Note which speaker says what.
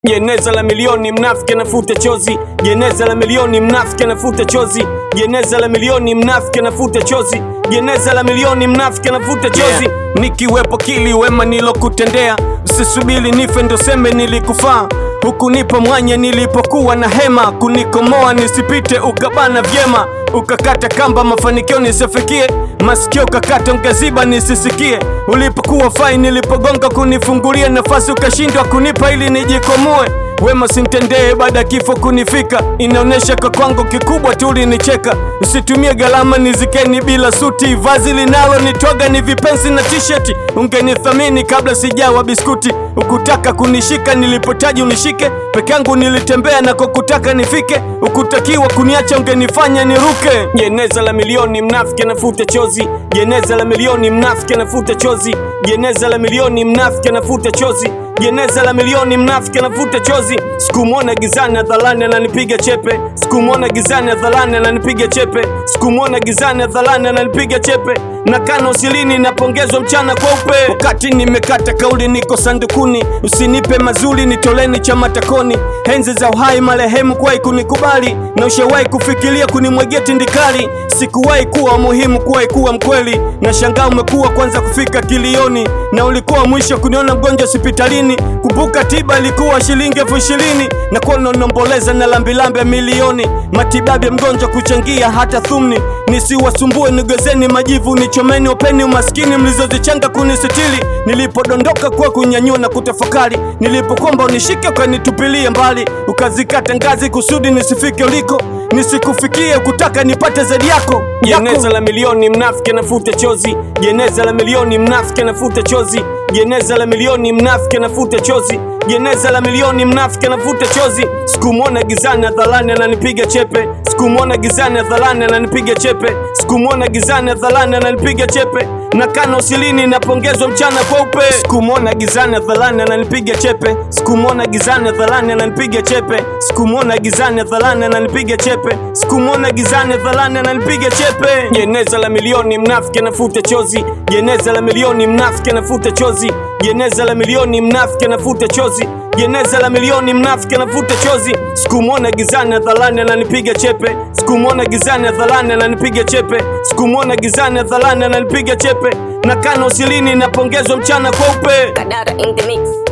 Speaker 1: Jeneza la milioni mnafiki anafuta chozi, jeneza la milioni mnafiki anafuta chozi, jeneza la milioni mnafiki anafuta chozi, jeneza la milioni mnafiki anafuta chozi. Nikiwepo kili wema nilokutendea, usisubiri nife ndo seme nilikufaa hukunipa mwanya nilipokuwa na hema, kunikomoa nisipite ukabana vyema, ukakata kamba mafanikio nisifikie, masikio kakata ungaziba nisisikie, ulipokuwa fai nilipogonga kunifungulia nafasi ukashindwa kunipa ili nijikomue wema sintendee baada ya kifo kunifika, inaonyesha kwa kwangu kikubwa tu ulinicheka. Usitumie gharama nizikeni bila suti, vazi linalo nitwaga ni vipensi na tisheti. Ungenithamini kabla sijawa biskuti, ukutaka kunishika nilipotaji unishike, peke yangu nilitembea na kukutaka nifike, ukutakiwa kuniacha ungenifanya niruke. Jeneza la milioni mnafiki anafuta chozi, jeneza la milioni mnafiki anafuta chozi, jeneza la milioni mnafiki anafuta chozi jeneza la milioni mnafiki anavuta chozi. Sikumwona gizani hadharani ananipiga chepe, sikumwona gizani hadharani ananipiga chepe, sikumwona gizani hadharani ananipiga chepe. Nakana usilini napongezwa mchana kweupe, wakati nimekata kauli niko sandukuni. Usinipe mazuri nitoleni cha matakoni, henzi za uhai marehemu kuwahi kunikubali, na ushawahi kufikiria kunimwagia tindikali. Sikuwahi kuwa muhimu, kuwahi kuwa mkweli, na shangaa umekuwa kwanza kufika kilioni, na ulikuwa mwisho kuniona mgonjwa hospitalini. Kumbuka tiba ilikuwa shilingi elfu ishirini na kuwa nanomboleza na lambilambi ya milioni, matibabu ya mgonjwa kuchangia hata thumni. Nisiwasumbue nigezeni majivu, nichomeni openi umaskini mlizozichanga kunisitili. Nilipodondoka kwa kunyanyua na kutafakari, nilipokomba unishike ukanitupilia mbali, ukazikata ngazi kusudi nisifike uliko, nisikufikie kutaka nipate zaidi yako. Jeneza la milioni mnafiki anafuta chozi, jeneza la milioni mnafiki anafuta chozi, jeneza la milioni mnafiki anafuta chozi, jeneza la milioni mnafiki anafuta chozi. Sikumwona gizani hadharani ananipiga chepe, sikumwona gizani hadharani ananipiga chepe, sikumwona gizani hadharani ananipiga chepe. Nakana usilini napongezwa mchana kweupe, sikumwona gizani hadharani ananipiga chepe, sikumwona gizani hadharani ananipiga chepe, sikumwona gizani hadharani ananipiga chepe, sikumwona gizani hadharani ananipiga chepe. Jeneza la milioni mnafiki anafuta chozi, jeneza la milioni mnafiki anafuta chozi, jeneza la milioni mnafiki anafuta chozi, jeneza la milioni mnafiki anafuta chozi. Sikumwona gizani hadharani ananipiga chepe, sikumwona gizani hadharani ananipiga chepe, sikumwona gizani hadharani ananipiga chepe. Nakana usilini napongezwa mchana kweupe.
Speaker 2: Kadara in the mix.